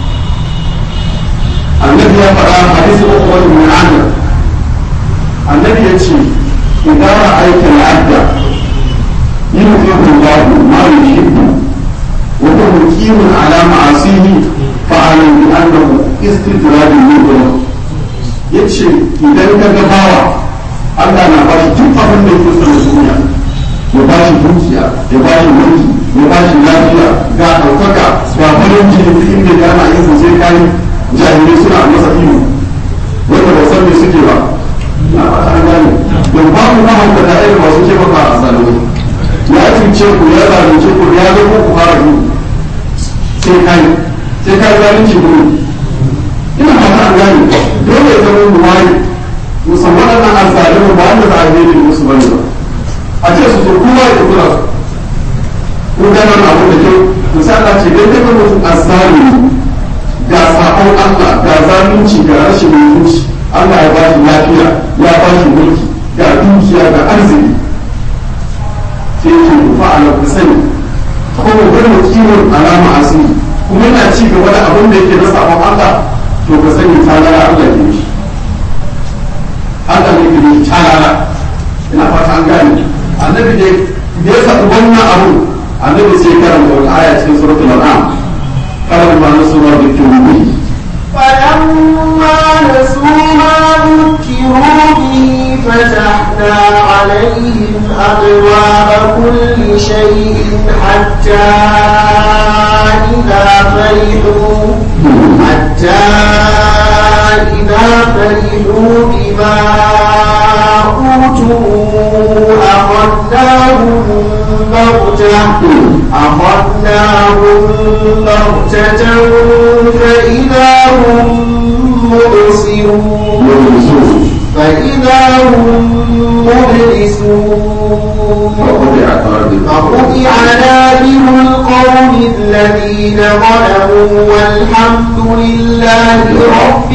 annabi ya faɗa hadisi uku wani min amir annabi ya ce idan ra'aita al'abda yuhibbu Allah ma yuhibbu wa huwa muqimun ala ma'asihi fa'alam bi annahu istidrajun minhu yace idan ka ga bawa Allah na ba shi duk abin da yake so na duniya ya ba shi dukiya ya ba shi mulki ya ba shi lafiya ga ɗaukaka ga farin jini duk inda ya ana yin sai kai jahilai suna masa iyo wanda ba san me suke ba na fata an gane don babu mahaukata irin masu taimaka a zalunci ya cuce ku ya zalunce ku ya zo ku fara yi sai kai sai kai zalunci ku ina fata an gane dole ya zama mu wani musamman waɗannan azzalimu ba wanda za a yi musu bane ba a ce su zo kowa ya kula su kun gano na abu da kyau misali ce dan daga mutum azzalimi ga sabon Allah ga zalunci ga rashin mutunci Allah ya ba shi lafiya ya ba shi mulki ga dukiya ga arziki sai ke rufa a ku sani kuma gano kiwon alama asiri kuma yana ci gaba da abin da yake na sabon Allah to ka sani ta lara Allah ke shi Allah ne ke shi ta lara ina fata an gane annabi dai da ya sabu wannan abu annabi sai karanta wata aya cikin suratul an'am qala ma nasu ma bihi فلما نسوا ما ذكروا به فتحنا عليهم أبواب كل شيء حتى إذا فرحوا حتى إذا فرحوا بما أوتوا أخذناهم بغتة أخذناهم بغتة فإذا هم مبصرون فإذا هم مبلسون فقطع دابر القوم الذين ظلموا والحمد لله رب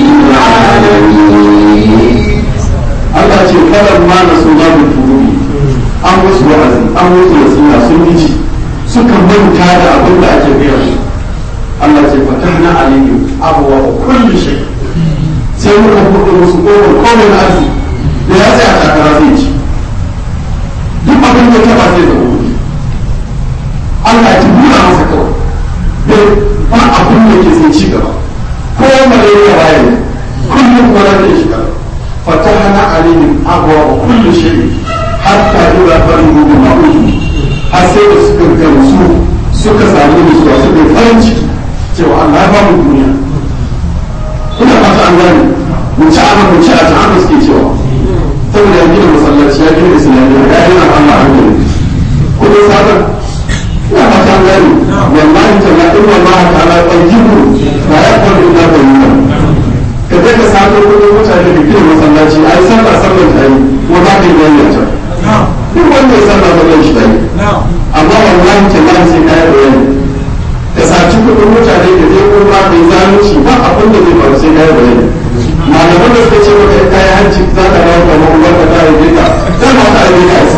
العالمين Allah ce kalan ma na su babu tururi an musu wa'azi an musu nasiha sun yi ci suka manta da abin da ake gaya su Allah ce fatahna alayhim abwa wa kulli shay sai muka buɗe musu kofar komai na arziki da ya tsaya takara zai ci duk abin da ta ba zai zama kuɗi Allah ya buɗa masa kawai bai ba abin da ke sai ci gaba ko malaria bayan kullum kuma zai shiga فتحنا عليهم أبواب كل شيء حتى إذا فرحوا بما أوتوا حسيت سكر كمسو suka sami da suwa suka farin ciki cewa Allah ya ba mu duniya ina fata an gane mu ci ana mu ci a can haka suke cewa saboda ya gina masallaci ya gina islamiyya ya gina Allah an gane kudin sadar ina fata an gane wallahi ta'ala inna Allah ta'ala tayyibu la yaqbalu illa tayyiban ka je ka sato kudin mutane da gina masallaci ai sallah sallar ta yi ko za ka yi wannan ta duk wanda ya sallah sallar shi ta yi amma wallahi tallahi sai ka yi bayani ka saci kudin mutane da je kuma da zalunci ba abin da zai faru sai ka yi bayani malaman da suka ce maka ka yi hanci za ka dawo da ma'ubar ka ta yi ka zai ma ta yi ka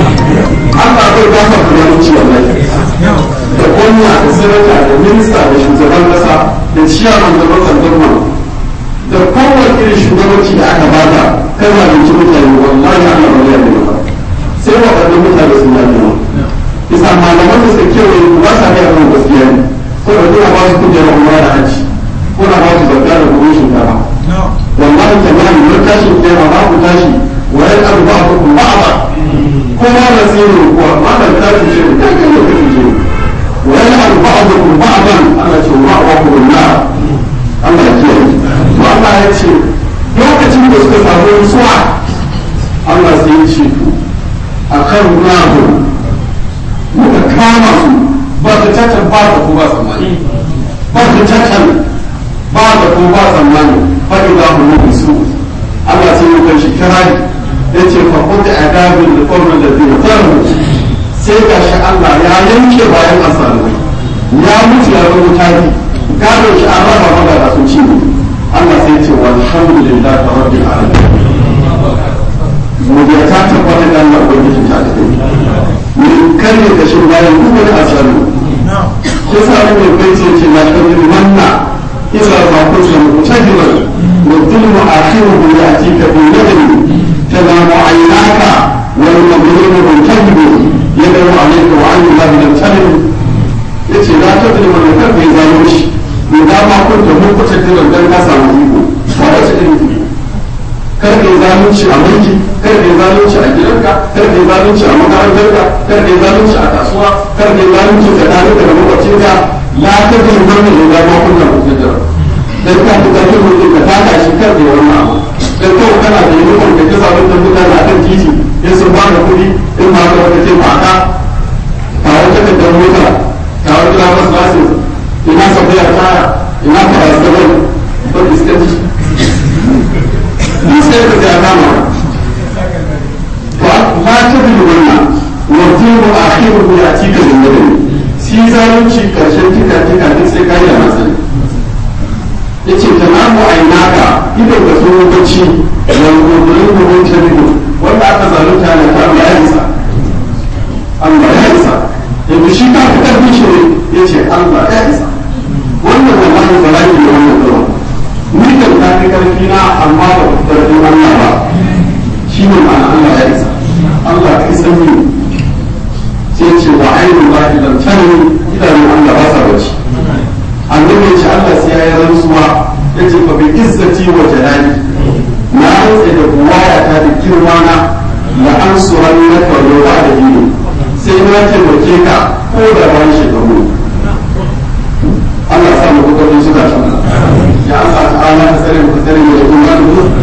Allah zai ba ka zalunci wallahi da gwamna da sanata da minista da shugaban kasa da ciyaman da matsan da kowane irin shugabanci da aka bata kai ma binci mutane wallahi Allah ba zai yi ba sai waɗannan mutane sun yi ba bisa malaman da suka kewaye ku ba sa kai abin gaskiya ne ko da kuna ba su kujera umma da haji kuna ba su zakka da kuɗin shinkafa wallahi tallahi mun tashi kiyama ba ku tashi wa yan abu ba ku ba ba ko ma da tsiro ko ma da tashi ce da kai ne kake ce wa yan abu ba ku ba ba Allah ce wa wa ku na Allah ya kiyaye Allah ya ce lokacin da suka samu nutsuwa Allah sai ya ce to a kan nahu muka kama su ba ta cacan ba da ko ba tsammani ba ta cacan ba da ko ba tsammani ba da za mu nufi su Allah sai ya kai shi kirari ya ce fa kuta adabin da kwamnan da zai tsarmu sai ga shi Allah ya yanke bayan asalai ya mutu ya zama tari gado shi an raba magana sun ci ne Allah sai ce walhamdulillah ta rabbil alamin godiya ta tabbata da Allah ubangiji ta da kai mun karne da shi bayan duk wani asalu ko sa ne kai ce ce na kan manna idza ma kunta mutahiman wa dhulmu akhiruhu ya'tika bi nadri tanamu aynaka wal madlum muntahibu yadru alayka wa an Allah lam talim yace la tadrimu man kan bai zalunci da dama kun da mun kuta jiran dan ka samu iko ba da shi irin iko kar ka zalunci a mulki kar ka zalunci a gidanka kar ka zalunci a makarantarka kar ka zalunci a kasuwa kar ka zalunci tsakanin da makwabcinka la ta bi wannan da dama kun da kuta jiran dan ka fita kin mulki ka taka shi kar ka wannan abu dan kawai kana da uniform da kisa wata mutane a kan titi in sun ba da kuɗi in ba ka wata ce ba ka kawo takardar mota kawo driver's license ina sabbaya taya ina paracetamol ba iskanci ni sai ka ta kama ba ba ta bi wannan wajen a akhiru ya cika da mutum shi zalunci karshen tika tika duk sai ka yi a masani ya ce ta namu a naka idan ka zo bacci wani gobe gobe ta biyu wanda aka zalunta na ta ya isa Allah ya isa yanzu shi ka fi karfin shi ne ya ce Allah ya isa wannan wallahi bala'i ne wannan zuwa ni kan ta fi karfi na amma ba ku karfin Allah ba shi ne ma'ana Allah ya isa Allah ka isa ni sai ce wa ainihin ba idan tani idanun Allah ba sa bacci annabi ya ce Allah sai ya yi rantsuwa ya ce fa bi izzati wa jalali na rantsa da buwaya ta da girma na la an suran na karo ba da dini sai na taimake ka ko da bayan shekaru Allah sa mu kokarin suka shi ya Allah ta'ala ta tsare mu tsare mu da kuma